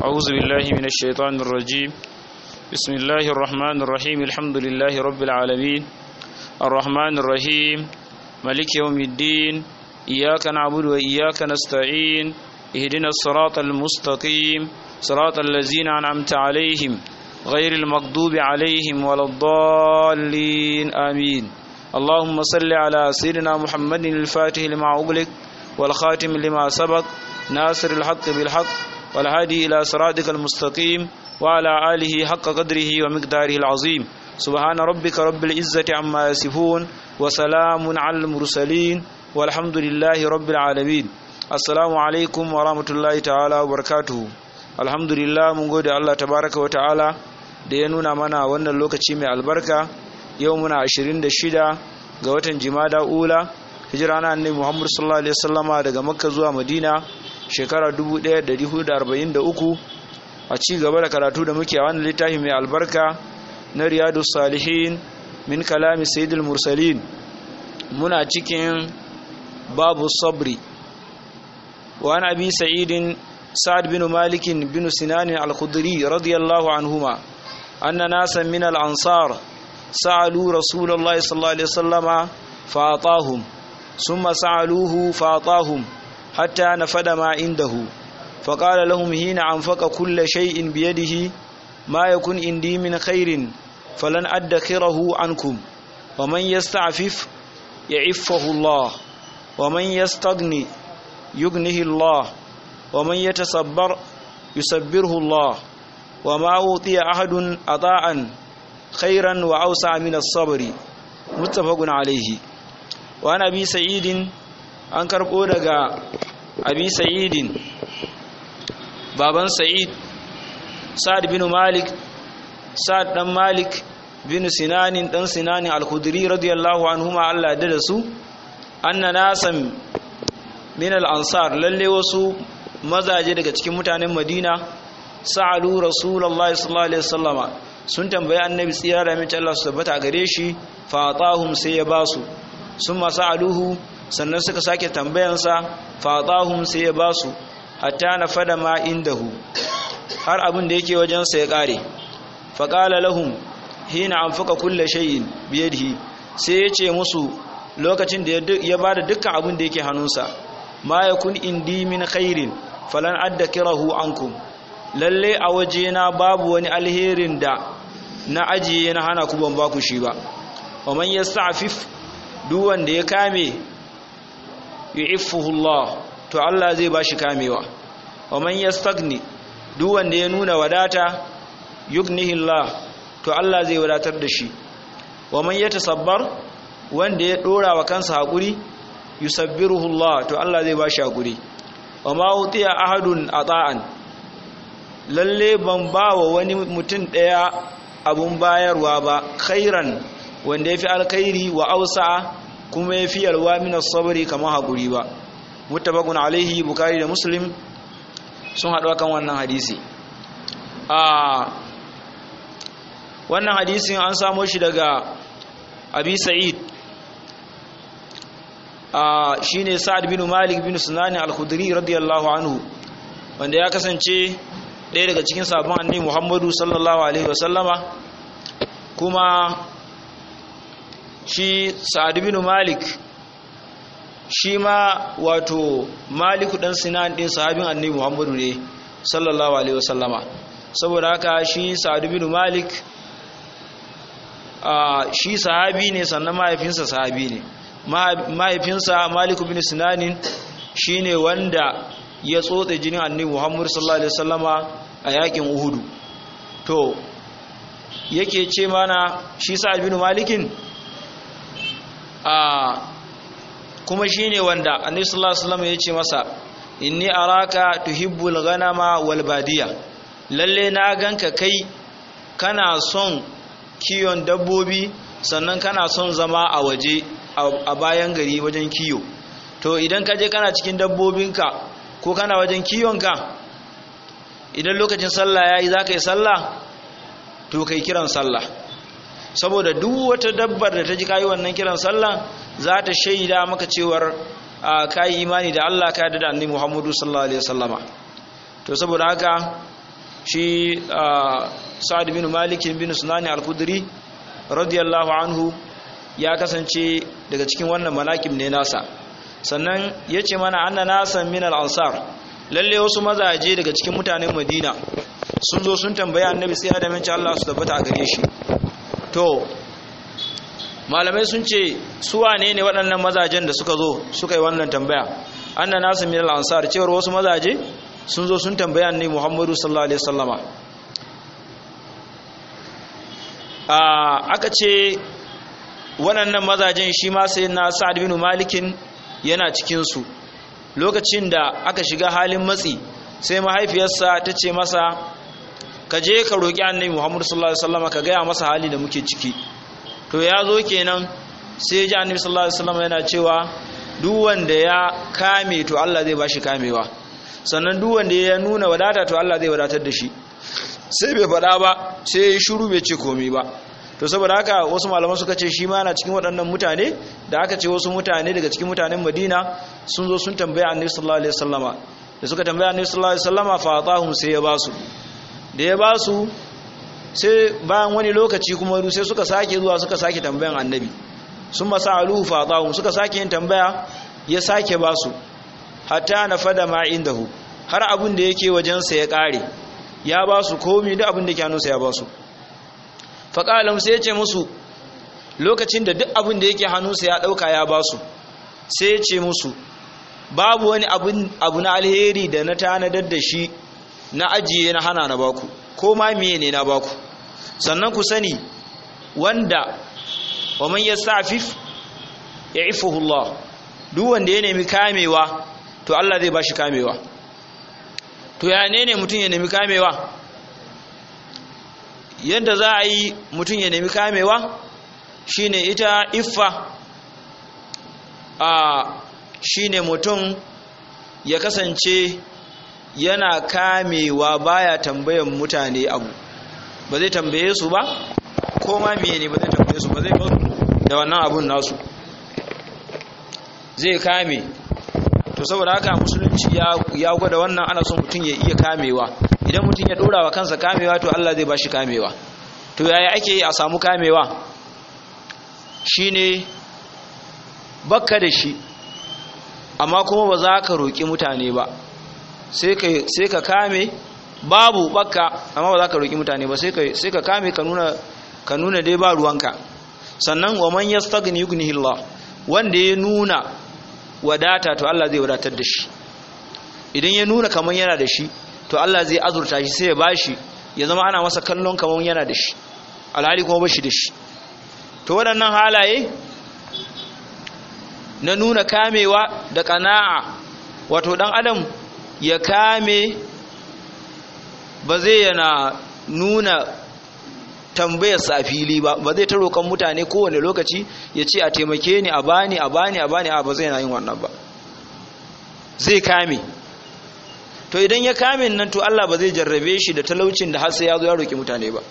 أعوذ بالله من الشيطان الرجيم بسم الله الرحمن الرحيم الحمد لله رب العالمين الرحمن الرحيم ملك يوم الدين إياك نعبد وإياك نستعين اهدنا الصراط المستقيم صراط الذين أنعمت عليهم غير المغضوب عليهم ولا الضالين آمين اللهم صل على سيدنا محمد الفاتح لما أغلق والخاتم لما سبق ناصر الحق بالحق والهادي إلى صراطك المستقيم وعلى آله حق قدره ومقداره العظيم سبحان ربك رب العزة عما يصفون وسلام على المرسلين والحمد لله رب العالمين السلام عليكم ورحمة الله تعالى وبركاته الحمد لله mun gode Allah tabaraka wa ta'ala da ya nuna mana wannan lokaci mai albarka yau muna 26 ga watan jimada ula hijira na annabi Muhammad sallallahu alaihi wasallama daga Makka zuwa Madina shekara 1443 a ci gaba da karatu da muke a wannan littafi mai albarka na Riyadu Salihin min kalami Sayyidul Mursalin muna cikin babu sabri wa an abi sa'idin sa'ad bin malik bin sinan al-khudri radiyallahu anhuma anna nasan min al-ansar sa'alu rasulullahi sallallahu alaihi wasallama fa atahum ثم سألوه فأعطاهم حتى نفد ما عنده فقال لهم حين أنفق كل شيء بيده ما يكون عندي من خير فلن أدخره عنكم ومن يستعفف يعفه الله ومن يستغني يغنه الله ومن يتصبر يسبره الله وما أوتي أحد أطاعا خيرا وأوسع من الصبر متفق عليه wani abi sa'idin an karɓo daga abi sa'idin baban sa'id sa'ad bin malik sa'ad dan malik bin sinanin dan sinanin al-khudri radiyallahu anhuma Allah da da su anna nasan min al-ansar lalle wasu mazaje daga cikin mutanen madina sa'alu rasulullahi sallallahu alaihi wasallama sun tambayi annabi tsira da mace Allah su tabbata gare shi fa atahum sai ya basu sun masu aluhu sannan suka sake tambayansa fatahun sai ya ba su hatta na fada ma indahu har abin da yake wajensa ya ƙare faƙala lahum hina an fuka kulle shayin biyadihi sai ya ce musu lokacin da ya ba da dukkan abin da yake hannunsa ma ya kun indi min khairin falan adda kirahu ankum lalle a wajena babu wani alherin da na ajiye na hana ku ban ba ku shi ba wa man yasta'fif duk wanda ya kame yu'iffuhullah to Allah zai bashi kamewa wa man yastagni duk wanda ya nuna wadata yughnihillah to Allah zai wadatar da shi wa man yatasabbar wanda ya dora wa kansa hakuri yusabbiruhullah to Allah zai bashi hakuri wa ma utiya ahadun ata'an lalle ban ba wa wani mutum daya abun bayarwa ba khairan wanda ya fi alkhairi wa ausa kuma ya fi yalwa minas sabari kamar haƙuri ba mutabakun alaihi bukari da muslim sun haɗu kan wannan hadisi a wannan hadisin an samo shi daga abi sa'id a shine sa'ad bin malik bin sunani al-khudri radiyallahu anhu wanda ya kasance ɗaya daga cikin sabon annabi muhammadu sallallahu alaihi wasallama kuma shi sa'ad bin malik shi ma wato maliku dan sinan din sahabin annabi muhammadu ne sallallahu alaihi wasallama saboda haka shi sa'ad bin malik shi sahabi ne sannan mahaifinsa sahabi ne mahaifinsa maliku bin sinanin shine wanda ya tsotse jinin annabi muhammadu sallallahu alaihi wasallama a yakin uhudu to yake ce mana shi sa'ad bin malikin a kuma shine wanda annabi sallallahu alaihi wasallam ya ce masa inni araka tuhibbul ghanama wal badiya lalle na ganka kai kana son kiyon dabbobi sannan kana son zama a waje a bayan gari wajen kiyo to idan ka je kana cikin dabbobinka ko kana wajen kiyonka idan lokacin sallah yayi zaka yi sallah to kai kiran sallah saboda duk wata dabbar da ta ji kayi wannan kiran sallah za ta shaida maka cewar kayi imani da Allah ka yarda da annabi Muhammadu sallallahu alaihi wasallama to saboda haka shi sa'ad bin malik bin sunani al-kudri radiyallahu anhu ya kasance daga cikin wannan malakim ne nasa sannan ya ce mana anna nasan min al-ansar lalle wasu mazaje daga cikin mutanen madina sun zo sun tambayi annabi sai da mince Allah su tabbata a gare shi to malamai sun ce su wane ne waɗannan mazajen da suka zo suka yi wannan tambaya anna nasan min al-ansar cewar wasu mazaje sun zo sun tambayi annabi Muhammadu sallallahu alaihi wasallama aka ce waɗannan mazajen shi ma sai na sa'ad bin malikin yana cikinsu lokacin da aka shiga halin matsi sai mahaifiyarsa ta ce masa ka je ka roƙi annabi muhammadu sallallahu alaihi wasallam ka gaya masa hali da muke ciki to ya zo kenan sai ji annabi sallallahu alaihi wasallam yana cewa duk wanda ya kame to Allah zai bashi kamewa sannan duk wanda ya nuna wadata to Allah zai wadatar da shi sai bai faɗa ba sai ya shiru bai ce komai ba to saboda haka wasu malaman suka ce shi ma na cikin waɗannan mutane da aka ce wasu mutane daga cikin mutanen Madina sun zo sun tambaya Annabi sallallahu alaihi wasallama da suka tambaya Annabi sallallahu alaihi wasallama fa atahum sai ya basu da ya basu sai bayan wani lokaci kuma sai suka sake zuwa suka sake tambayan Annabi sun masa aluhu fa atahum suka sake yin tambaya ya sake basu hatta nafada ma indahu har abin da yake wajensa ya kare ya basu komai da abin da ke hannunsa ya basu faƙalam sai ya ce musu lokacin da duk abin da yake hannunsa ya ɗauka ya ba su sai ya ce musu babu wani abu na alheri da na tanadar da shi na ajiye na hana na baku ko ma miye ne na baku sannan ku sani wanda wa man yastafif ya'ifuhu Allah duk wanda ya nemi kamewa to Allah zai bashi kamewa to ya ne ne mutum ya nemi kamewa yadda za a yi mutum ya nemi kamewa shine ita iffa a shine mutum ya kasance yana kamewa baya tambayan mutane abu ba zai tambaye su ba ko ma miye ne ba zai tambaye su ba zai da wannan abun nasu zai kame to saboda haka musulunci ya gwada wannan ana son mutum ya iya kamewa idan mutum ya dora wa kansa kamewa to Allah zai bashi kamewa to yaya ake yi a samu kamewa shine bakka da shi amma kuma ba za ka roƙi mutane ba sai ka kame babu bakka amma ba za ka roƙi mutane ba sai ka kame ka nuna dai ba ruwanka sannan wa man yastaghni yughnihi Allah wanda ya nuna wadata to Allah zai wadatar da shi idan ya nuna kaman yana da shi to Allah zai azurta shi sai ya bashi ya zama ana masa kallon kaman yana da shi alhali kuma bashi da shi to waɗannan halaye na nuna kamewa da ƙana'a wato ɗan adam ya kame ba zai yana nuna tambayarsa a fili ba ba zai ta roƙon mutane kowane lokaci ya ce a taimake ni a bani a bani a bani a ba zai yana yin wannan ba zai kame to idan ya kame nan to Allah ba zai jarrabe shi da talaucin da har sai ya zo ya roƙi mutane ba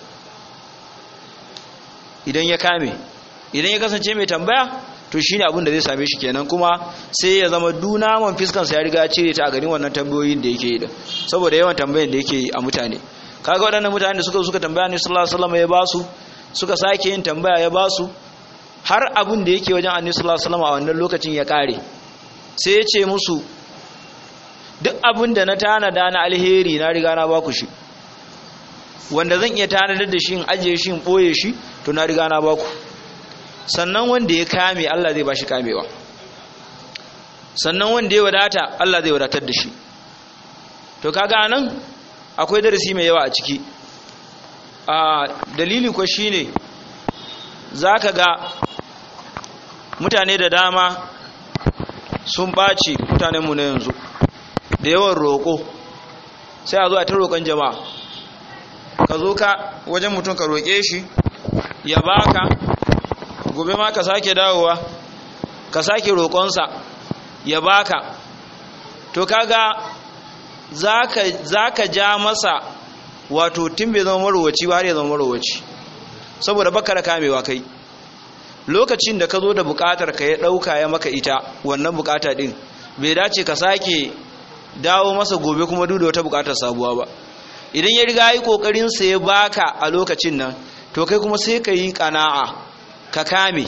idan ya kame idan ya kasance mai tambaya to shine abin da zai same shi kenan kuma sai ya zama dunaman fiskansa ya riga ya cire ta a garin wannan tambayoyin da yake yi da saboda yawan tambayan da yake yi a mutane kaga waɗannan mutane da suka suka tambaya ne sallallahu alaihi wasallam ya basu suka sake yin tambaya ya basu har abin da yake wajen annabi sallallahu alaihi wasallam a wannan lokacin ya kare sai ya ce musu duk abin da na tanada na alheri na riga na baku shi wanda zan iya tanadar da shi in ajiye shi in boye shi to na riga na baku sannan wanda ya kame Allah zai bashi kamewa sannan wanda ya wadata Allah zai wadatar da shi to kaga nan akwai darasi mai yawa a ciki a dalili ko shine zaka ga mutane da dama sun ɓaci mutanenmu na yanzu da yawan roƙo sai a zo a ta roƙon jama'a ka zo ka wajen mutum ka roƙe shi ya baka gobe ma ka sake dawowa ka sake roƙonsa ya baka to kaga za ka ja masa wato tun bai zama marowaci ba har ya zama marowaci saboda baka da kamewa kai lokacin da ka zo da bukatar ka ya ɗauka ya maka ita wannan bukata ɗin bai dace ka sake dawo masa gobe kuma duk da wata bukatar sabuwa ba idan ya riga yi kokarin sa ya baka a lokacin nan to kai kuma sai ka yi kana'a ka kame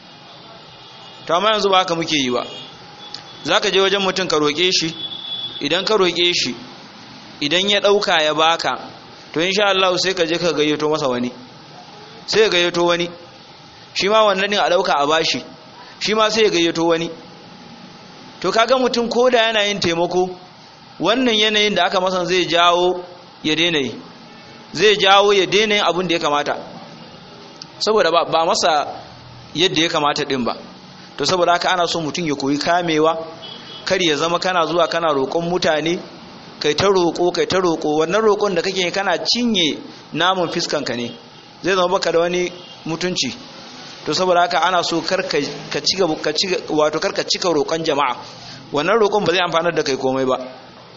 to amma yanzu ba haka muke yi ba zaka je wajen mutum ka roke shi idan ka roke shi idan ya dauka ya baka to insha Allah sai ka je ka gayyato masa wani sai ya gayyato wani shi ma wannan din a dauka a bashi shi ma sai ya gayyato wani to kaga mutum ko da yana yin taimako wannan yanayin da aka masa zai jawo ya daina yi zai jawo ya daina yin abin da ya kamata saboda ba, ba masa yadda ya kamata din ba to saboda haka ana so mutum ya koyi kamewa kar ya zama kana zuwa kana roƙon mutane kai ta roƙo kai ta roƙo wannan roƙon da kake kana cinye namun fiskanka ne zai zama baka da wani mutunci to saboda haka ana so kar ka ci ka ci wato kar ka cika roƙon jama'a wannan roƙon ba zai amfanar da kai komai ba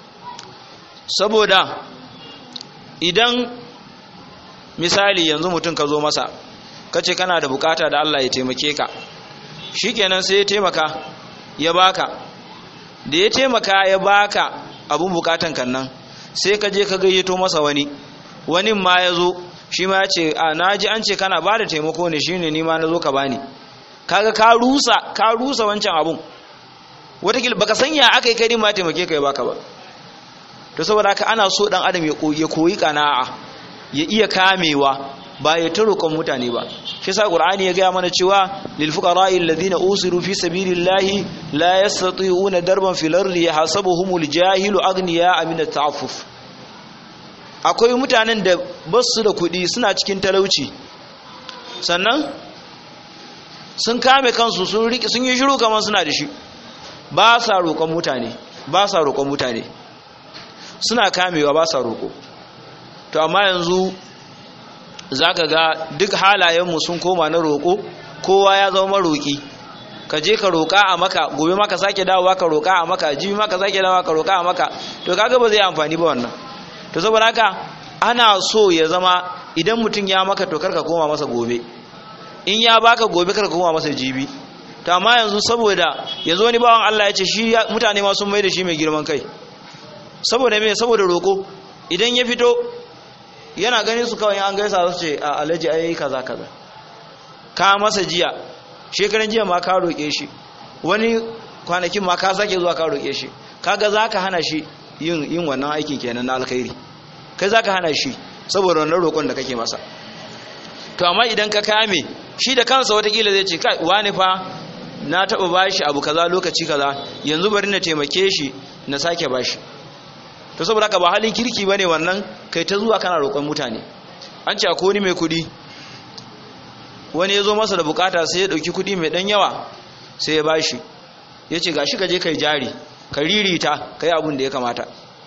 saboda idan misali yanzu mutum ka zo masa kace kana da bukata da Allah ya taimake ka shikenan sai ya taimaka ya baka da ya taimaka ya baka abun bukatan kan nan sai ka je ka gayyato masa wani wani ma ya zo shi ma ya ce a naji an ce kana ba da taimako ne shine ni ma na zo ka bani kaga ka rusa ka rusa wancan abun watakila baka sanya aka yi kai ma taimake ka ya baka ba to saboda haka ana so dan adam ya koyi kana'a ya iya kamewa ba ya ta roƙon mutane ba shi sa qur'ani ya gaya mana cewa lil fuqara'i alladhina usiru fi sabilillahi la yastati'una darban fil ardi yahsabuhumul jahilu aghniya min at-ta'affuf akwai mutanen da basu da kuɗi suna cikin talauci sannan sun kame kansu sun riki sun yi shiru kamar suna da shi ba sa roƙon mutane ba sa roƙon mutane suna kamewa ba sa roƙo to amma yanzu za ka ga duk halayenmu sun koma na roƙo kowa ya zama roƙi ka je ka roƙa a maka gobe maka sake dawowa ka roƙa a maka jibi maka sake dawowa ka roƙa a maka to kaga ba zai amfani ba wannan to saboda haka ana so ya zama idan mutum ya maka to karka koma masa gobe in ya baka gobe karka koma masa jibi to amma yanzu saboda yanzu wani bawan Allah ya ce shi mutane ma sun mai da shi mai girman kai saboda me saboda roƙo idan ya fito yana ganin su kawai an gaisa su ce a alaji ai kaza kaza ka masa jiya shekaran jiya ma ka roƙe shi wani kwanakin ma ka sake zuwa ka roƙe shi kaga zaka hana shi yin yin wannan aikin kenan na alkhairi kai zaka hana shi saboda wannan roƙon da kake masa to amma idan ka kame shi da kansa watakila zai ce kai wani fa na taɓa bashi abu kaza lokaci kaza yanzu bari na taimake shi na sake bashi to saboda haka ba halin kirki bane wannan kai ta zuwa kana roƙon mutane an ce akwai wani mai kuɗi wani ya zo masa da bukata sai ya ɗauki kuɗi mai ɗan yawa sai ya bashi ya ce gashi ka je kai jari ka ririta ka yi abin da ya kamata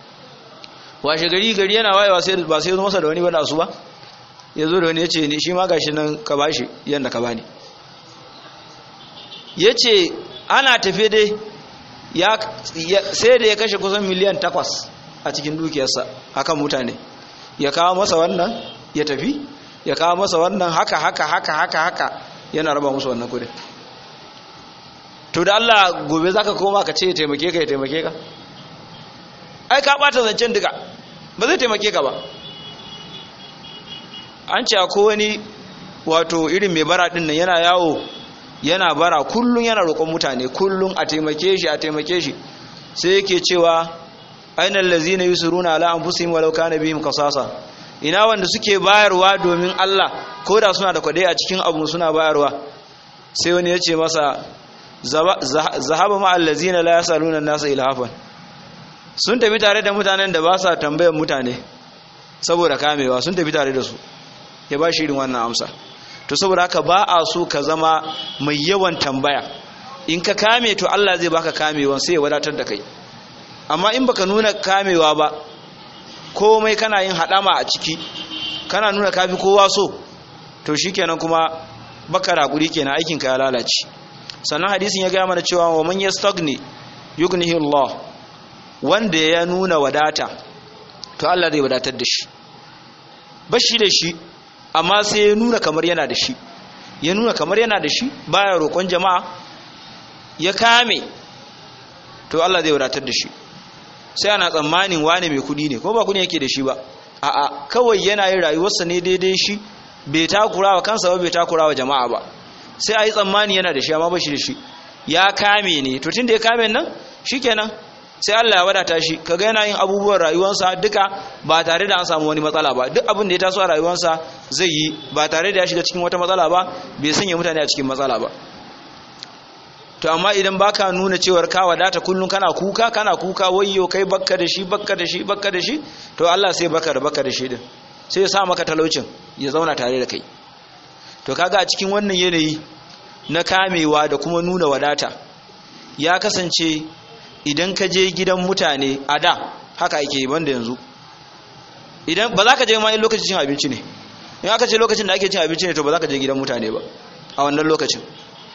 washe gari gari yana wayewa sai ba sai ya zo masa da wani ba da su ba ya zo da wani ya ce shi ma gashi nan ka bashi yadda ka bani ya ce ana tafe dai sai da ya kashe kusan miliyan takwas a cikin dukiyarsa hakan mutane ya kawo masa wannan ya tafi ya kawo masa wannan haka haka haka haka haka yana raba musu wannan kudin to da Allah gobe zaka koma ka ce ya taimake ka ya taimake ka ai ka bata zancen duka ba zai taimake ka ba an ce ko wani wato irin mai bara din nan yana yawo yana bara kullun yana roƙon mutane kullun a taimake shi a taimake shi sai yake cewa ainihin lazina yusiruna ala anfusihim walau kana bihim qasasa ina wanda suke bayarwa domin Allah ko da suna da kwadai a cikin abu suna bayarwa sai wani ya ce masa zahaba ma allazina la yasaluna an-nasa ilhafan sun tafi tare da mutanen da ba sa tambayar mutane saboda kamewa sun tafi tare da su ya ba shi irin wannan amsa to saboda haka ba a so ka zama mai yawan tambaya in ka kame to Allah zai baka kamewan sai ya wadatar da kai amma in baka nuna kamewa ba komai kana yin hadama a ciki kana nuna kafi kowa so to shikenan kuma baka rakuri kenan aikin ka ya lalace sannan hadisin ya gaya mana cewa wa man yastagni yughnihi Allah wanda ya nuna wadata to Allah zai wadatar da shi bashi da shi amma sai ya nuna kamar yana da shi ya nuna kamar yana da shi baya roƙon jama'a ya kame to Allah zai wadatar da shi sai ana tsammanin wane mai kudi ne ko ba kudi yake da shi ba a'a kawai yana yin rayuwarsa ne daidai shi bai takura wa kansa ba bai takura wa jama'a ba sai a yi tsammani yana da shi amma ba shi da shi ya kame ne to tun da ya kame nan shikenan sai Allah ya wadata shi kaga yana yin abubuwan rayuwarsa duka ba tare da an samu wani matsala ba duk abin da ya taso a rayuwarsa zai yi ba tare da ya shiga cikin wata matsala ba bai sanya mutane a cikin matsala ba to amma idan baka nuna cewar ka wadata kullun kana kuka kana kuka wayyo kai bakka da shi bakka da shi bakka da shi to Allah sai baka da bakka da shi din sai ya sa maka talaucin ya zauna tare da kai to kaga a cikin wannan yanayi na kamewa da kuma nuna wadata ya kasance idan ka je gidan mutane a da haka ake yi banda yanzu idan ba za ka je ma in lokacin cin abinci ne in aka ce lokacin da ake cin abinci ne to ba za ka je gidan mutane ba a wannan lokacin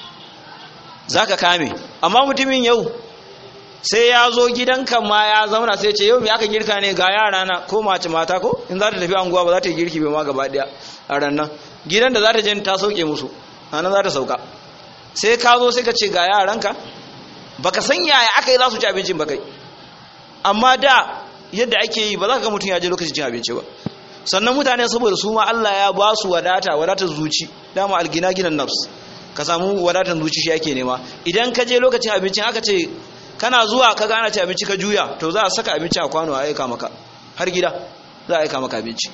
za ka kame amma mutumin yau sai ya zo gidanka ma ya zauna sai ce yau me aka girka ne ga yara na ko mace mata ko in za ta tafi anguwa ba za ta yi girki bai ma gaba daya a rannan gidan da za ta je ta sauke musu a nan za ta sauka sai ka zo sai ka ce ga yaranka baka san yaya aka yi za su ci abincin ba kai amma da yadda ake yi ba za ka ga mutum ya je lokacin cin abinci ba sannan mutane saboda su ma Allah ya ba su wadata wadatar zuci dama algina ginan nafs ka samu wadatar zuci shi ake nema idan ka je lokacin abincin aka ce kana zuwa ka gana ci abinci ka juya to za a saka abinci a kwano a aika maka har gida za a aika maka abinci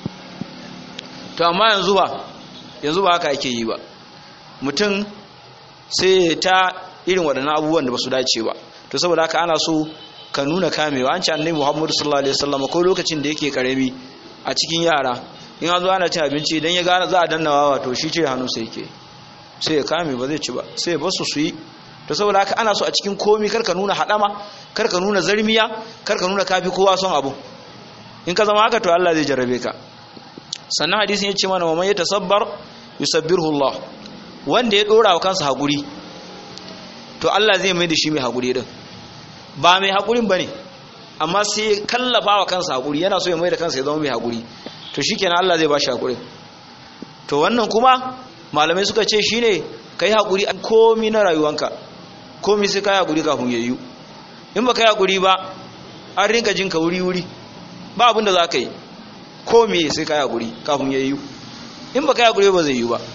to amma yanzu ba yanzu ba haka ake yi ba mutum sai ta irin waɗannan abubuwan da ba su dace ba to saboda haka ana so ka nuna kamewa an ce annabi Muhammadu sallallahu alaihi wasallam ko lokacin da yake karami a cikin yara in an zo ana cin abinci idan ya gane za a danna wawa to shi ce hannu sai yake sai ya kame ba zai ci ba sai ya basu su yi to saboda haka ana so a cikin komi karka nuna hadama karka nuna zarmiya karka nuna kafi kowa son abu in ka zama haka to Allah zai jarrabe ka sannan hadisin ya ce mana wa man yatasabbar yusabbirhu Allah wanda ya dora wa kansa hakuri to Allah zai mai da shi mai hakuri din ba mai hakurin bane amma sai kallafa wa kansa hakuri yana so ya mai da kansa ya zama mai hakuri to shikenan Allah zai ba shi hakuri to wannan kuma malamai suka ce shine kai hakuri an komi na rayuwanka komi sai kai hakuri kafin yayyu in ba kai hakuri ba an rinka jin ka wuri wuri ba abinda za ka yi komi sai kai hakuri kafin yayyu in ba kai hakuri ba zai yi ba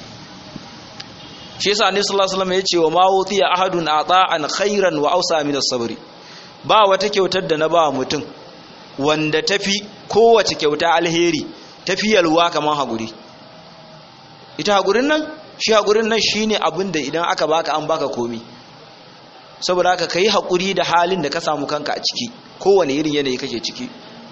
shi yasa annabi sallallahu alaihi wasallam ya ce wa ma utiya ahadun ata'an khairan wa awsa min as-sabri ba wata kyautar da na ba mutum wanda tafi kowace kyauta alheri tafi yalwa kamar haguri ita hagurin nan shi hagurin nan shine abin da idan aka baka an baka komi saboda haka kai hakuri da halin da ka samu kanka a ciki kowane irin yanayi kake ciki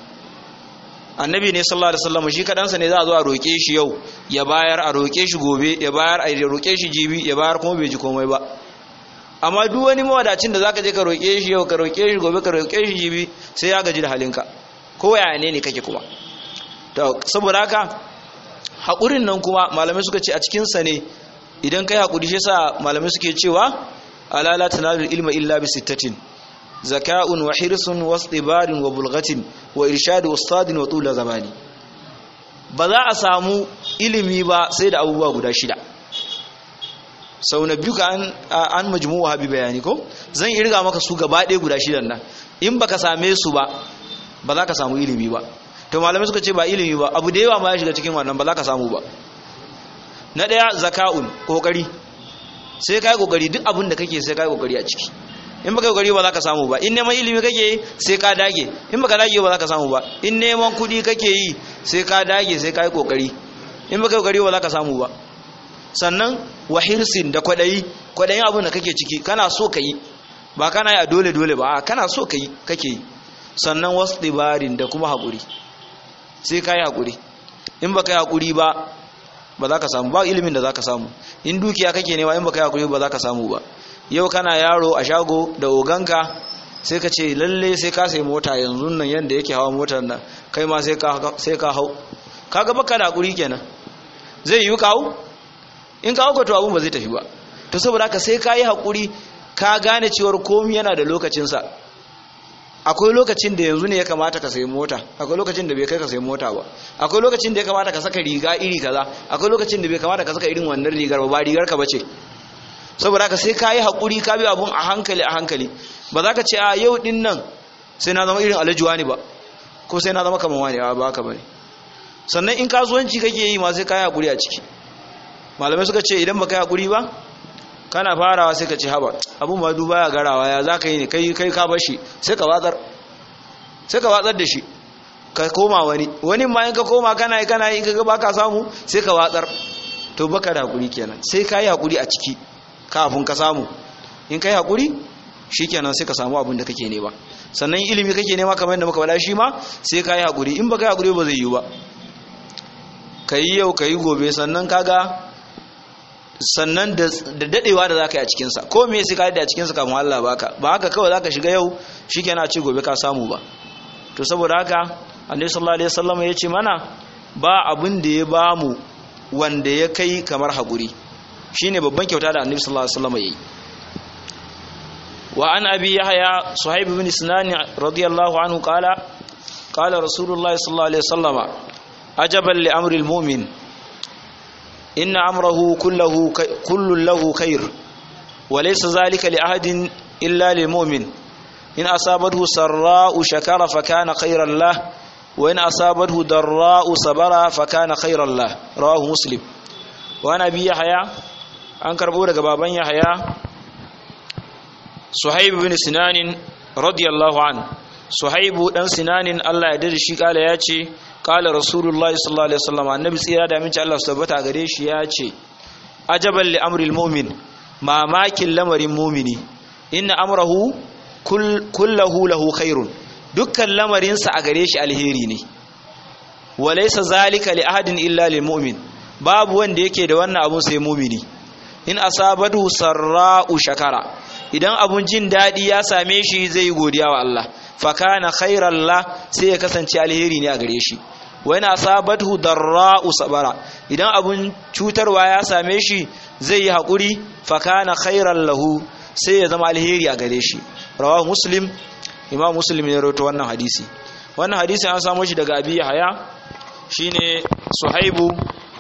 annabi ne sallallahu alaihi wasallam shi kadansa ne za a zo a roke shi yau ya bayar a roke shi gobe ya bayar a roke shi jibi ya bayar kuma bai ji komai ba amma duk wani mawadacin da zaka je ka roke shi yau ka roke shi gobe ka roke shi jibi sai ya gaji da halinka ko yaya ne ne kake kuma to saboda haka haƙurin nan kuma malamai suka ce a cikinsa ne idan kai haƙuri shi sa malamai suke cewa alala tanalul ilma illa bi sittatin zaka'un wa hirsun wa istibarin wa bulghatin wa irshadu ustadin wa tula zamani ba za a samu ilimi ba sai da abubuwa guda shida sau na biyu ka an majmuwa habi bayani ko zan irga maka su gaba ɗaya guda shidan nan in baka same su ba ba za ka samu ilimi ba to malamai suka ce ba ilimi ba abu da yawa ma ya shiga cikin wannan ba za ka samu ba na ɗaya zaka'un kokari sai ka yi kokari duk abin da kake sai ka yi kokari a ciki in baka yi kokari ba za ka samu ba in neman ilimi kake sai ka dage in baka dage ba za ka samu ba in neman kuɗi kake yi sai ka dage sai ka yi kokari in baka yi kokari ba za ka samu ba sannan wa hirsin da kwaɗayi kwaɗayin abin da kake ciki kana so ka yi ba kana yi a dole dole ba kana so ka yi kake yi sannan wasu ɗibarin da kuma haƙuri sai ka yi haƙuri in ba ka yi haƙuri ba ba za ka samu ba ilimin da za ka samu in dukiya kake nema in ba ka yi haƙuri ba za ka samu ba yau kana yaro a shago da oganka sai ka ce lalle sai ka sai mota yanzu nan yadda yake hawa motar nan kai ma sai ka hau kaga baka da haƙuri kenan zai yi ka hau in ka hau ka to abun ba zai tafi ba to saboda haka sai ka yi haƙuri ka gane cewar komi yana da lokacinsa akwai lokacin da yanzu ne ya kamata ka sayi mota akwai lokacin da bai kai ka sayi mota ba akwai lokacin da ya kamata ka saka riga iri kaza akwai lokacin da bai kamata ka saka irin wannan rigar ba ba rigar ka bace saboda haka sai ka yi haƙuri ka bi abun a hankali a hankali ba za ka ce a yau din nan sai na zama irin alajuwa ne ba ko sai na zama kamar wani ba haka bane sannan in kasuwanci kake yi ma sai ka yi hakuri a ciki malamai suka ce idan baka yi hakuri ba kana farawa sai ka ce haba abun ma duba ya garawa ya za ka yi ne kai kai ka bar shi sai ka watsar sai ka watsar da shi ka koma wani wani ma in ka koma kana yi kana yi kaga baka samu sai ka watsar to baka da hakuri kenan sai ka yi hakuri a ciki kafin ka samu in ka yi hakuri shikenan sai ka samu abin da kake nema sannan ilimi kake nema kamar yadda muka faɗa shi ma sai ka yi hakuri in baka yi hakuri ba zai yi ba ka yi yau ka yi gobe sannan kaga sannan da dadewa da zaka yi a cikinsa ko me sai ka yi a cikinsa kafin Allah baka ba haka kawai zaka shiga yau shikenan a ce gobe ka samu ba to saboda haka annabi sallallahu alaihi wasallam ya ce mana ba abin da ya ba mu wanda ya kai kamar haƙuri shine babban kyauta da annabi sallallahu alaihi wasallam yayi wa an abi yahya suhaib ibn sinan radiyallahu anhu qala qala rasulullah sallallahu alaihi wasallam ajaban li amri almu'min inna amrahu kulluhu kullu lahu khair wa laysa zalika li ahadin illa lil mu'min in asabathu sarra'u shakara fa kana khairan lahu وإن أصابته ضراء صبر فكان خيرا له رواه مسلم وأنا أبي يحيى an karbo daga baban Yahaya Suhaib bin Sinanin radiyallahu an Suhaibu dan Sinanin Allah ya dade shi kala ya ce kala Rasulullahi sallallahu alaihi wasallam annabi tsira da aminci Allah su tabbata gare shi ya ce ajaban li amril mu'min mamakin lamarin mu'mini inna amrahu kullahu lahu khairun dukkan lamarinsa a gare shi alheri ne walaysa zalika li ahadin illa lil mu'min babu wanda yake da wannan abun sai mu'mini in asabatu sarra'u shakara idan abun jin dadi ya same shi zai godiya wa Allah fa kana khairan la sai ya kasance alheri ne a gare shi wa in asabatu darra'u sabara idan abun cutarwa ya same shi zai yi hakuri fa kana khairan lahu sai ya zama alheri a gare shi rawahu muslim imam muslim ne rawaito wannan hadisi wannan hadisi an samu shi daga abi haya shine suhaibu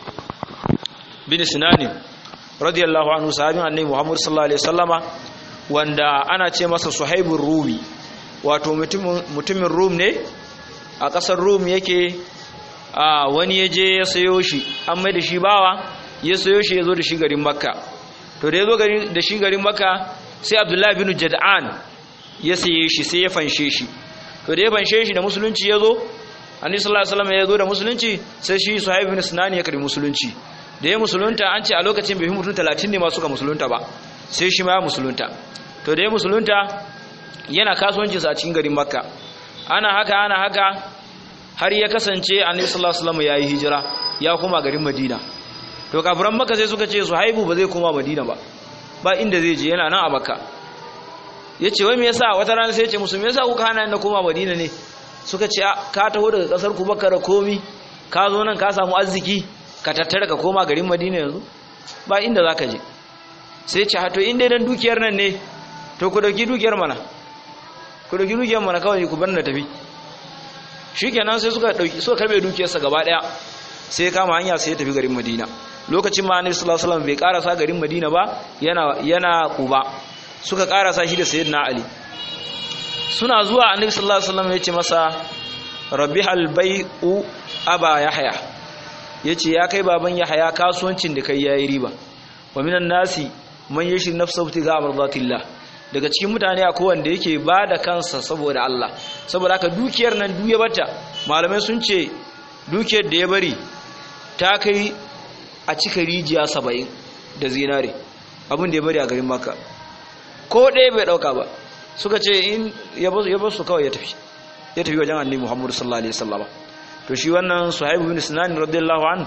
bin sinani radiyallahu anhu sahabin annabi muhammad sallallahu alaihi wasallama wanda ana ce masa suhaibur rumi wato mutumin rum ne a ƙasar rum yake a wani ya je ya sayo shi an mai da shi bawa ya sayo shi ya zo da shi garin makka to da ya zo da shi garin makka sai abdullahi bin jad'an ya saye shi sai ya fanshe shi to da ya fanshe shi da musulunci ya zo annabi sallallahu alaihi wasallam ya zo da musulunci sai shi suhaib bin sinan ya karbi musulunci da ya musulunta an ce a lokacin bai fi mutum 30 ne ma suka musulunta ba sai shi ma ya musulunta to da ya musulunta yana kasuwancin sa a cikin garin makka ana haka ana haka har ya kasance annabi sallallahu alaihi wasallam ya yi hijira ya koma garin madina to kafiran makka sai suka ce suhaibu ba zai koma madina ba ba inda zai je yana nan a makka ya ce wai me yasa wata rana sai ya ce musu me yasa kuka hana na koma madina ne suka ce ka taho daga kasar ku baka da komi ka zo nan ka samu arziki ka tattara ka koma garin madina yanzu ba inda za ka je sai ce hato inda dan dukiyar nan ne to ku dauki dukiyar mana ku dauki dukiyar mana kawai ku bar na tafi shikenan sai suka dauki suka karbe dukiyarsa gaba daya sai kama hanya sai ya tafi garin madina lokacin ma annabi sallallahu alaihi wasallam bai karasa garin madina ba yana yana kuba suka karasa shi da sayyidina ali suna zuwa annabi sallallahu alaihi wasallam yace masa rabbihal bai'u aba yahya yace ya kai baban yahya kasuwancin da kai yayi riba wa minan nasi man yashi nafsahu tiga mardatillah daga cikin mutane akwai wanda yake bada kansa saboda Allah saboda haka dukiyar nan duk ya bata malamai sun ce dukiyar da ya bari ta kai a cika rijiya 70 da zinare abin da ya bari a garin makka ko ɗaya bai ɗauka ba suka ce in ya ba su kawai ya tafi ya tafi wajen annabi muhammadu sallallahu alaihi wasallam to shi wannan suhaibu bin sinan radiyallahu an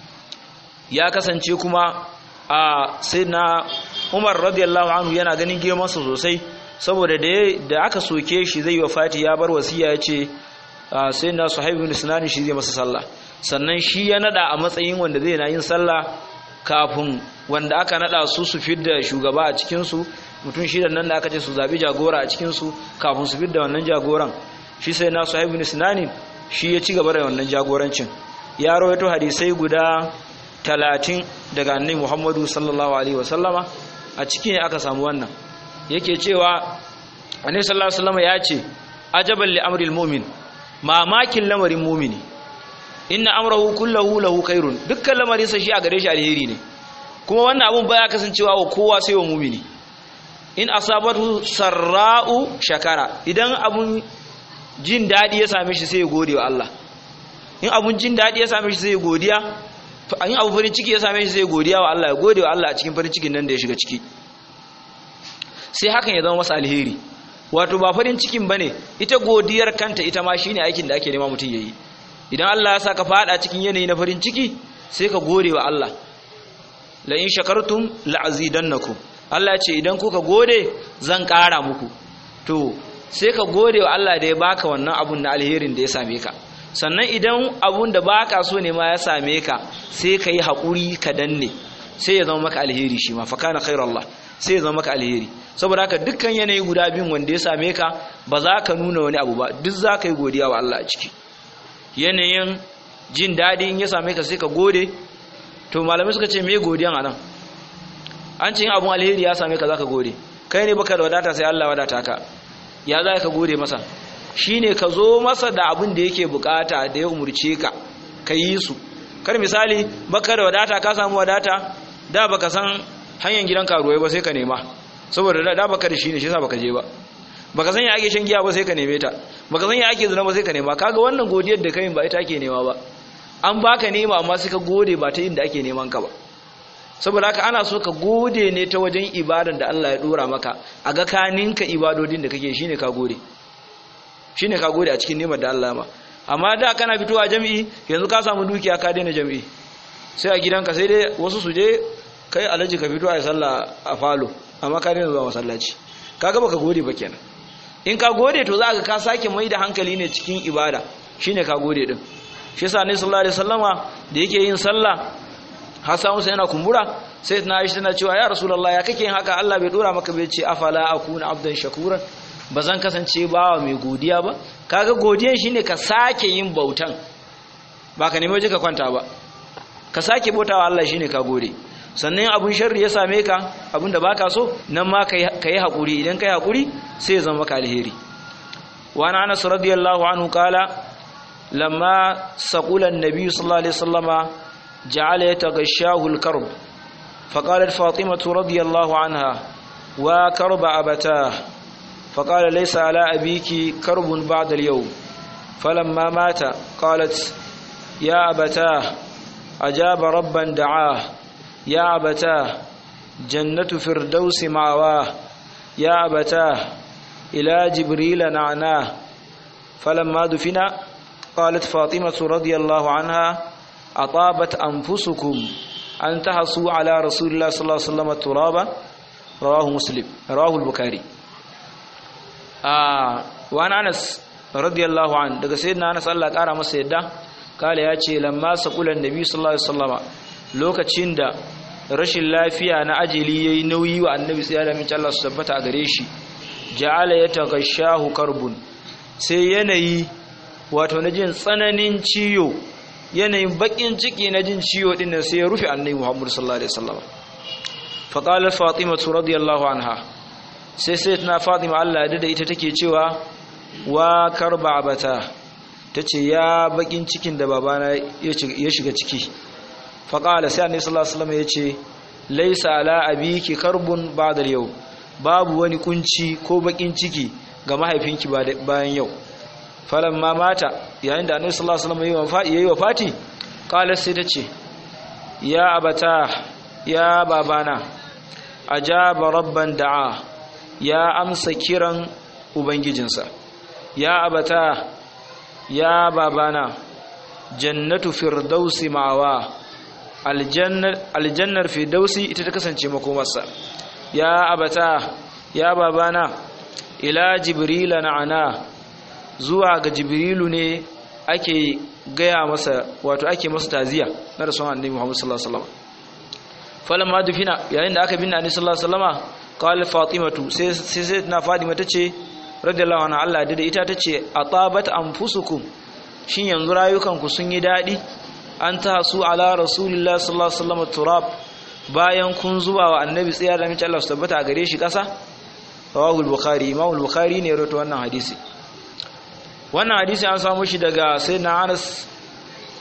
ya kasance kuma a sayyidina umar radiyallahu anhu yana ganin girman sa sosai saboda da da aka soke shi zai yi wafati ya bar wasiya ya ce sayyidina suhaibu bin sinan shi zai masa sallah sannan shi ya nada a matsayin wanda zai na yin sallah kafin wanda aka nada su su fidda shugaba a cikin su mutum shidan nan da aka ce su zabi jagora a cikinsu kafin su fidda wannan jagoran shi sai na sahibu bin sinani shi ya ci gaba da wannan jagorancin ya rawaito hadisai guda talatin daga annabi muhammadu sallallahu alaihi wasallama a ciki ne aka samu wannan yake cewa annabi sallallahu alaihi wasallama ya ce ajaban li amril mu'min mamakin lamarin mu'mini inna amrahu kullahu lahu khairun dukkan lamarin sa shi a gare shi alheri ne kuma wannan abun baya kasancewa wa kowa sai wa mumini in asabatu sarra'u shakara idan abun jin dadi ya same shi sai ya gode wa Allah in abun jin dadi ya same shi sai ya godiya in abu farin ciki ya same shi sai ya godiya wa Allah ya gode wa Allah a cikin farin cikin nan da ya shiga ciki sai hakan ya zama masa alheri wato ba farin cikin bane ita godiyar kanta ita ma shine aikin da ake nema mutum yayi idan Allah ya saka fada cikin yanayi na farin ciki sai ka gode wa Allah la in shakartum la'azidannakum Allah ce idan kuka gode zan ƙara muku to sai ka gode wa Allah da ya baka wannan abun na alherin da ya same ka sannan idan abun da baka so ne ma ya same ka sai ka yi haƙuri ka danne sai ya zama maka alheri shi ma fakana khairallah sai ya zama maka alheri saboda haka dukkan yanayi guda biyun wanda ya same ka ba za ka nuna wani abu ba duk za ka yi godiya wa Allah a ciki yanayin jin daɗi in ya same ka sai ka gode to malamai suka ce me godiyan anan an ce yin abun alheri ya same ka za ka gode kai ne baka da wadata sai Allah wadata ka ya za ka gode masa shine ka zo masa da abin da yake bukata da ya umurce ka ka yi su kar misali baka da wadata ka samu wadata da baka san hanyar gidan karuwai ba sai ka nema saboda da baka da shi ne shi yasa baka je ba baka san ya ake shan giya ba sai ka neme ta baka san ya ake zina ba sai ka nema kaga wannan godiyar da kai ba ita ake nema ba an baka nema amma sai ka gode ba ta inda ake neman ka ba saboda haka ana so ka gode ne ta wajen ibadan da Allah ya dora maka a ga kaninka ibadodin da kake shine ka gode shine ka gode a cikin nemar da Allah ma amma da kana fitowa jami'i yanzu ka samu dukiya ka daina jami'i sai a gidanka sai dai wasu su je kai alaji ka fito a yi sallah a falo amma ka daina zuwa masallaci kaga baka gode ba kenan in ka gode to za ka ka sake mai da hankali ne cikin ibada shine ka gode din shi yasa ne sallallahu alaihi wasallama da yake yin sallah har samu sai yana kumbura sai na Aisha tana cewa ya rasulullah ya kake yin haka Allah bai dora maka bai ce afala akuna abdan shakuran bazan kasance bawa mai godiya ba kaga godiyan shine ka sake yin bautan ba ka nemi waje ka kwanta ba ka sake bautawa Allah shine ka gode sannan abun sharri ya same ka abun da baka so nan ma ka yi haƙuri idan ka yi haƙuri sai ya zama maka alheri wani anas radiyallahu anhu kala lamma saƙula nabi sallallahu alaihi wasallama ja'ala ya tagashahu al-karb فقالت فاطمة رضي الله عنها وكرب أبتاه فقال ليس على أبيك كرب بعد اليوم فلما مات قالت يا أبتاه أجاب ربا دعاه يا أبتاه جنة فردوس معواه يا أبتاه إلى جبريل نعناه فلما دفن قالت فاطمة رضي الله عنها أطابت أنفسكم أن تحصوا على رسول الله صلى الله عليه وسلم الترابة رواه مسلم رواه البخاري آه وأنا أنس رضي الله عنه daga sayyidina Anas Allah kara masa yadda kale ya ce lamma saqulan nabi sallallahu alaihi wasallama lokacin da rashin lafiya na ajali yayi nauyi wa annabi sai da mince Allah su tabbata a gare shi ja'ala yataghashahu karbun sai yanayi wato na jin tsananin ciyo yanayin bakin ciki na jin ciyo din nan sai ya rufe annabi Muhammad sallallahu alaihi wasallama fa qalat fatima radiyallahu anha sai sai tana fatima Allah da ita take cewa wa karba abata tace ya bakin cikin da babana ya shiga ciki faƙala sai annabi sallallahu alaihi wasallam yace laisa ala abiki karbun ba'da yau babu wani kunci ko bakin ciki ga mahaifinki bayan yau falamma mata yayin da annabi sallallahu alaihi wasallam yayi wafati qala sai tace ya abata ya babana ajaba rabban da'a ya amsa kiran ubangijinsa ya abata ya babana jannatu firdausi ma'awa aljannar firdausi ita ta kasance makomarsa ya abata ya babana ila jibrila na'ana zuwa ga jibrilu ne ake gaya masa wato ake masa taziya na rasulun annabi Muhammad sallallahu alaihi wasallam falamma dufina yayin da aka binne annabi sallallahu alaihi wasallama qala fatimatu sai sai na fatima tace radiyallahu anha Allah da ita tace atabat anfusukum shin yanzu rayukanku sun yi dadi an tasu ala rasulillah sallallahu alaihi wasallam turab bayan kun zuba wa annabi tsaya da mace Allah su tabbata a gare shi kasa rawahul bukhari imam bukhari ne rawaito wannan hadisi wannan hadisi an samu shi daga sayyidina Anas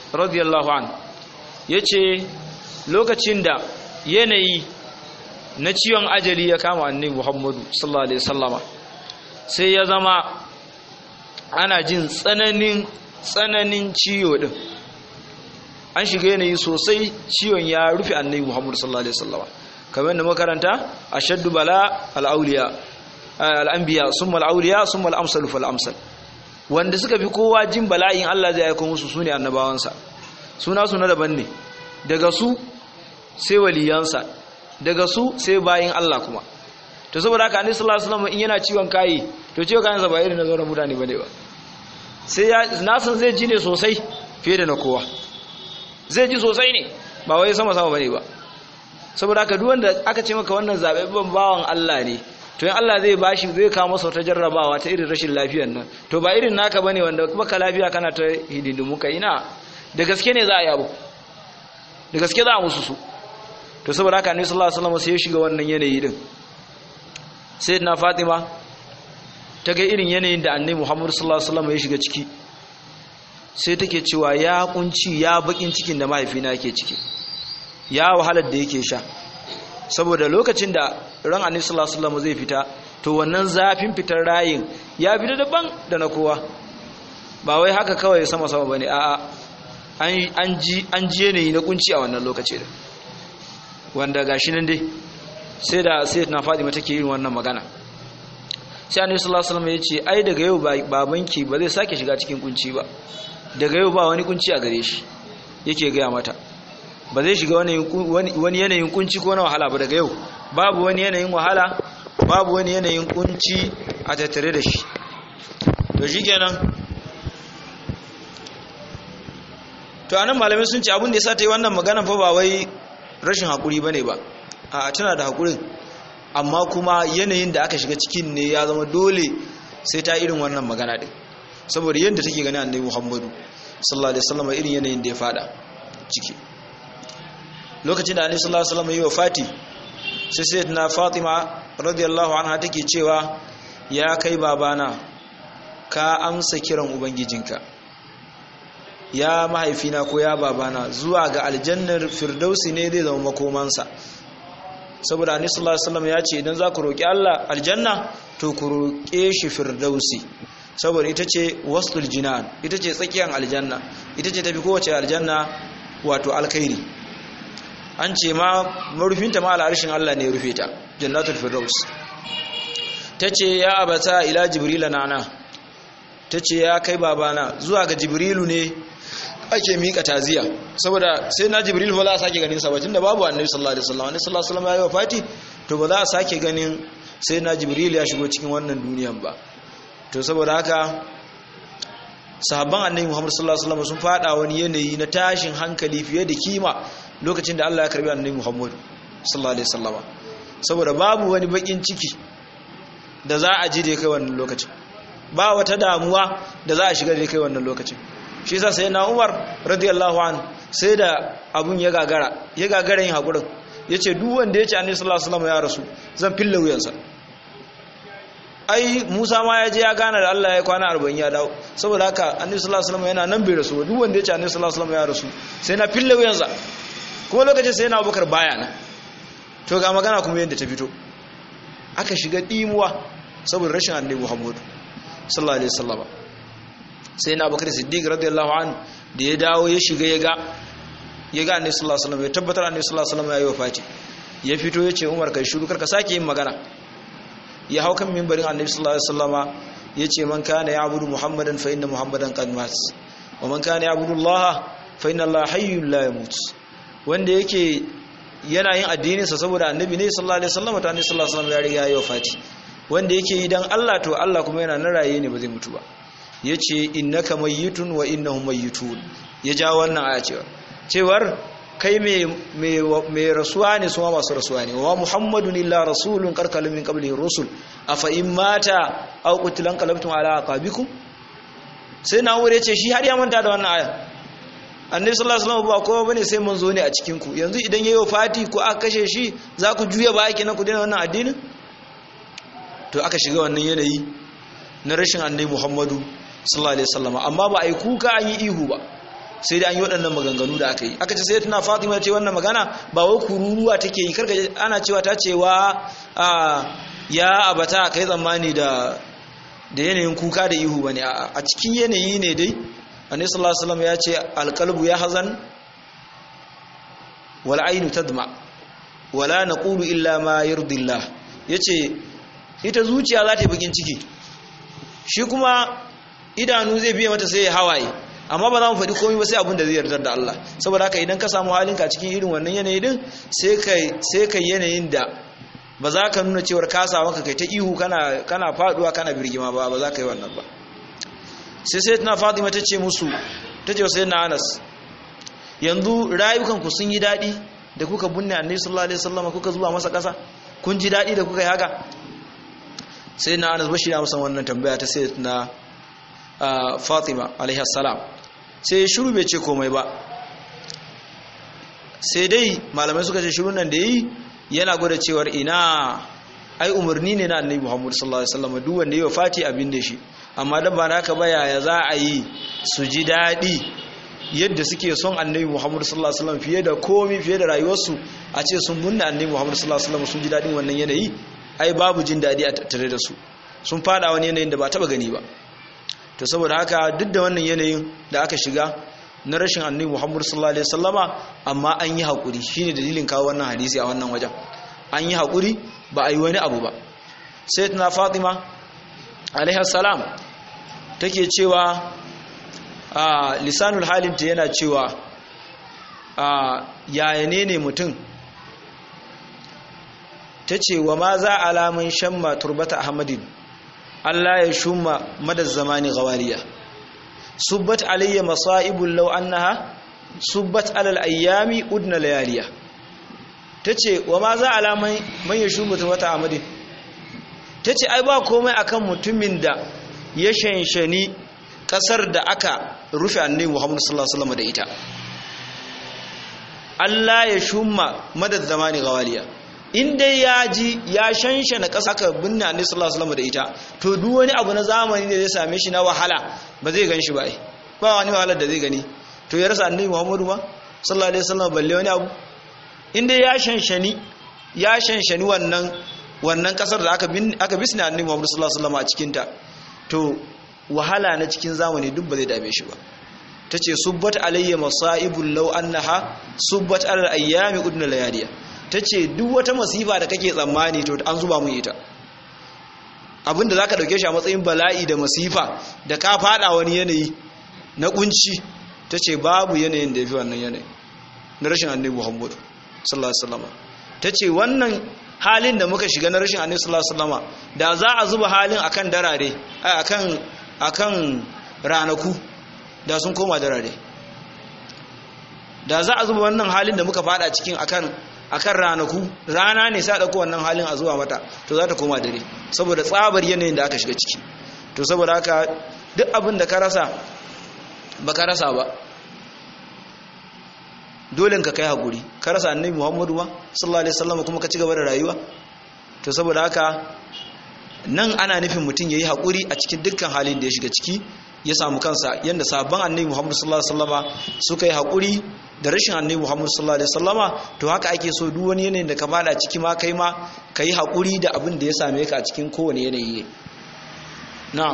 radiyallahu an yace lokacin da yanayi na ciwon ajali ya kama annabi Muhammadu sallallahu alaihi wasallama sai ya zama ana jin tsananin tsananin ciwo din an shiga yanayi sosai ciwon ya rufe annabi Muhammadu sallallahu alaihi wasallama kamar da makaranta ashaddu bala al-awliya al-anbiya summa al-awliya summa al-amsal fal amsal wanda suka fi kowa jin bala'in Allah zai aika musu sune annabawansa suna suna daban ne daga su sai waliyansa daga su sai bayin Allah kuma to saboda haka annabi sallallahu alaihi wasallam in yana ciwon kai to ciwon kayansa ba irin na sauran mutane bane ba sai ya na san zai ji ne sosai fiye da na kowa zai ji sosai ne ba wai sama sama bane ba saboda haka duk wanda aka ce maka wannan zababben bawan Allah ne to in Allah zai bashi zai kawo masa wata jarrabawa ta irin rashin lafiyar nan to ba irin naka bane wanda kuma ka lafiya kana ta hidindimu ka ina da gaske ne za a yabo da gaske za a musu su to saboda haka annabi sallallahu alaihi wasallam sai ya shiga wannan yanayi din sayyidina fatima ta ga irin yanayin da annabi muhammad sallallahu alaihi wasallam ya shiga ciki sai take cewa ya kunci ya bakin cikin da mahaifina yake ciki ya wahalar da yake sha saboda lokacin da ran annabi sallallahu alaihi wasallam zai fita to wannan zafin fitar rayin ya fita daban da na kowa ba wai haka kawai sama sama bane a'a an ji an ji yanayi na kunci a wannan lokaci da wanda gashi nan dai sai da sai na Fatima take yin wannan magana sai Annabi sallallahu alaihi wasallam ya ce ai daga yau babanki ba zai sake shiga cikin kunci ba daga yau ba wani kunci a gare shi yake gaya mata ba zai shiga wani yanayin kunci ko na wahala ba daga yau babu wani yanayin wahala babu wani yanayin kunci a tattare da shi to shikenan to anan malamai sun ce abin da yasa ta yi wannan magana fa ba wai rashin hakuri bane ba a tana da hakurin amma kuma yanayin da aka shiga cikin ne ya zama dole sai ta irin wannan magana din saboda yadda take gani annabi Muhammadu sallallahu alaihi wasallam irin yanayin da ya fada ciki lokacin da annabi sallallahu alaihi wasallam ya wafati sai sayyidatina Fatima radiyallahu anha take cewa ya kai babana ka amsa kiran ubangijinka ya mahaifina ko ya babana zuwa ga aljannar firdausi ne zai zama makomansa saboda annabi sallallahu alaihi wasallam ya ce idan za ku roki Allah aljanna to ku roke shi firdausi saboda ita ce wasdul jinan ita ce tsakiyar aljanna ita ce tafi kowace aljanna wato alkhairi an ce ma marufinta ma al'arshin Allah ne ya rufe ta jannatul firdaus tace ya abata ila jibrila nana tace ya kai babana zuwa ga jibrilu ne ake mika taziya saboda sai na jibril ba za a sake ganin sa ba tunda babu annabi sallallahu alaihi wasallam annabi sallallahu alaihi wasallam ya yi wafati to ba za a sake ganin sai na jibril ya shigo cikin wannan duniyan ba to saboda haka sahabban annabi muhammad sallallahu alaihi wasallam sun fada wani yanayi na tashin hankali fiye da kima lokacin da Allah ya karbi annabi muhammad sallallahu alaihi wasallam saboda babu wani bakin ciki da za a ji da kai wannan lokacin ba wata damuwa da za a shiga da kai wannan lokacin shi yasa sai na Umar radiyallahu an sai da abun ya gagara ya gagara yin hakurin yace duk wanda yace Annabi sallallahu alaihi wasallam ya rasu zan fille wuyansa ai Musa ma ya je ya gana da Allah ya kwana 40 ya dawo saboda haka Annabi sallallahu alaihi wasallam yana nan bai rasu duk wanda yace Annabi sallallahu alaihi wasallam ya rasu sai na fille wuyansa kuma lokacin sai na Abubakar baya na to ga magana kuma yadda ta fito aka shiga dimuwa saboda rashin Annabi Muhammad sallallahu alaihi wasallam sai na bakar siddiq radiyallahu an da ya dawo ya shiga ya ga ya ga annabi sallallahu alaihi wasallam ya tabbatar annabi sallallahu alaihi wasallam ya yi wafati ya fito ya ce umar kai shiru karka sake yin magana ya hau kan mimbarin annabi sallallahu alaihi wasallama ya ce man kana ya'budu muhammadan fa inna muhammadan qad mat wa man kana ya'budu allaha fa inna allaha hayyun la yamut wanda yake yana yin addinin sa saboda annabi ne sallallahu alaihi wasallam ta annabi sallallahu alaihi wasallam ya riga ya yi wafati wanda yake yi dan Allah to Allah kuma yana nan raye ne ba zai mutu ba ya ce innaka mayyitun wa innahum mayyitun ya ja wannan aya cewa cewar kai mai rasuwa ne su masu rasuwa ne wa muhammadun illa rasulun karkalin min qablihi rusul afa in mata aw qutilan qalabtum ala aqabikum sai na wure ce shi har ya manta da wannan aya annabi sallallahu alaihi wasallam ba kowa bane sai mun zo ne a cikin ku yanzu idan yayi fati ko aka kashe shi za ku juya baya kenan ku daina wannan addinin to aka shiga wannan yanayi na rashin annabi muhammadu sallallahu alaihi wasallam amma ba ai kuka an yi ihu ba sai dai an yi waɗannan maganganu da aka yi aka ce sai tana fatima ce wannan magana ba wai kururuwa take yi karka ana cewa ta cewa ya abata kai tsammani da da yanayin kuka da ihu bane a cikin yanayi ne dai annabi sallallahu alaihi wasallam ya ce alqalbu ya hazan wal ainu tadma wala naqulu illa ma yurdillah yace ita zuciya za ta yi bakin ciki shi kuma idanu zai biya mata sai ya hawaye amma ba za mu faɗi komai ba sai abin da zai yarda da Allah saboda haka idan ka samu halinka cikin irin wannan yanayi din sai kai sai kai yanayin da ba za ka nuna cewar ka samu ka kai ta ihu kana kana faduwa kana birgima ba ba za ka yi wannan ba sai sai tana Fatima ta ce musu ta ce sai na Anas yanzu rayukan ku sun yi daɗi da kuka bunne Annabi sallallahu alaihi wasallam kuka zuwa masa ƙasa kun ji daɗi da kuka yi haka sai na Anas bashi na masa wannan tambaya ta sai na Fatima alaihi salam sai shiru bai ce komai ba sai dai malamai suka ce shiru nan da yi yana gwada cewar ina ai umarni ne na annabi Muhammad sallallahu alaihi wasallam duk wanda yayi fati abin da shi amma dan ba naka ba yaya za a yi su ji dadi yadda suke son annabi Muhammad sallallahu alaihi wasallam fiye da komai fiye da rayuwarsu a ce sun munna annabi Muhammad sallallahu alaihi wasallam sun ji dadin wannan yanayi ai babu jin dadi a tattare da su sun fada wani yanayin da ba taba gani ba to saboda haka duk da wannan yanayin da aka shiga na rashin annabi Muhammad sallallahu alaihi wasallama amma an yi hakuri shine dalilin kawo wannan hadisi a wannan wajen an yi hakuri ba a yi wani abu ba sayyidatuna Fatima alaiha salam take cewa a lisanul halinta yana cewa a yaya ne ne mutum tace wa ma za alaman shamma turbata ahmadin Allah ya shumma madaz zamani gawariya subbat alayya masaibul law annaha subbat alal ayyami udna layaliya tace wa ma za alaman man yashumma turbata ahmadin tace ai ba komai akan mutumin da ya shanshani kasar da aka rufe annabi Muhammad sallallahu alaihi wasallam da ita Allah ya shumma madad zamani gawaliya in dai ya ji ya shanshana ƙasa aka binne annabi sallallahu alaihi wasallam da ita to duk wani abu na zamani da zai same shi na wahala ba zai gan shi ba ba wani wahalar da zai gani to ya rasa annabi Muhammadu ba sallallahu alaihi wasallam balle wani abu in dai ya shanshani ya shanshani wannan wannan kasar da aka bin aka bisne annabi Muhammadu sallallahu alaihi wasallam a cikin ta to wahala na cikin zamani duk ba zai dame shi ba tace subbat alayya masaibul law annaha subbat alal ayyami udna layaliya tace duk wata masifa da kake tsammani to an zuba mun ita abinda zaka dauke shi a matsayin bala'i da masifa da ka fada wani yanayi na kunci tace babu yanayin da yafi wannan yanayi na rashin annabi Muhammad sallallahu alaihi wasallam tace wannan halin da muka shiga na rashin annabi sallallahu alaihi wasallam da za a zuba halin akan darare akan akan ranaku da sun koma darare da za a zuba wannan halin da muka fada cikin akan akan ranaku rana ne sai dauko wannan halin a zuwa mata to za ta koma dare saboda tsabar yanayin da aka shiga ciki to saboda haka duk abin da ka rasa ba ka rasa ba dole ka kai hakuri ka rasa annabi Muhammadu ba sallallahu alaihi wasallam kuma ka ci gaba da rayuwa to saboda haka nan ana nufin mutum yayi hakuri a cikin dukkan halin da ya shiga ciki ya samu kansa yanda sabon annabi Muhammadu sallallahu alaihi wasallama suka yi hakuri da rashin annabi Muhammadu sallallahu alaihi wasallama to haka ake so duk wani yanayin da ka fada ciki ma kai ma kai hakuri da abin da ya same ka a cikin kowane yanayi na'am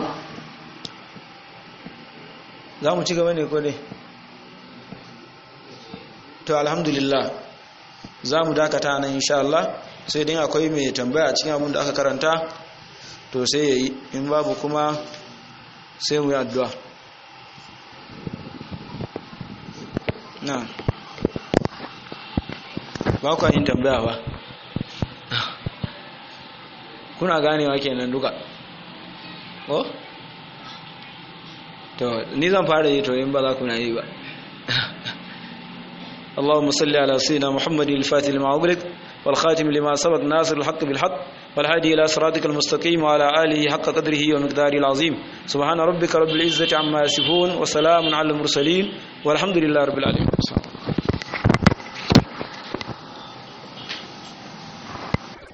za mu ci gaba ne ko dai to alhamdulillah za mu dakata nan insha Allah sai dai akwai mai tambaya cikin abin da aka karanta to sai yayi in babu kuma sai mu yi addu'a na ba ku yin tambaya ba kuna ganewa kenan duka ko to ni zan fara yi to in ba za ku na yi ba اللهم صل على سيدنا محمد الفاتح لما أغلق والخاتم لما سبق ناصر الحق بالحق والهادي إلى صراطك المستقيم وعلى آله حق قدره ومقداره العظيم سبحان ربك رب العزة عما يصفون وسلام على المرسلين والحمد لله رب العالمين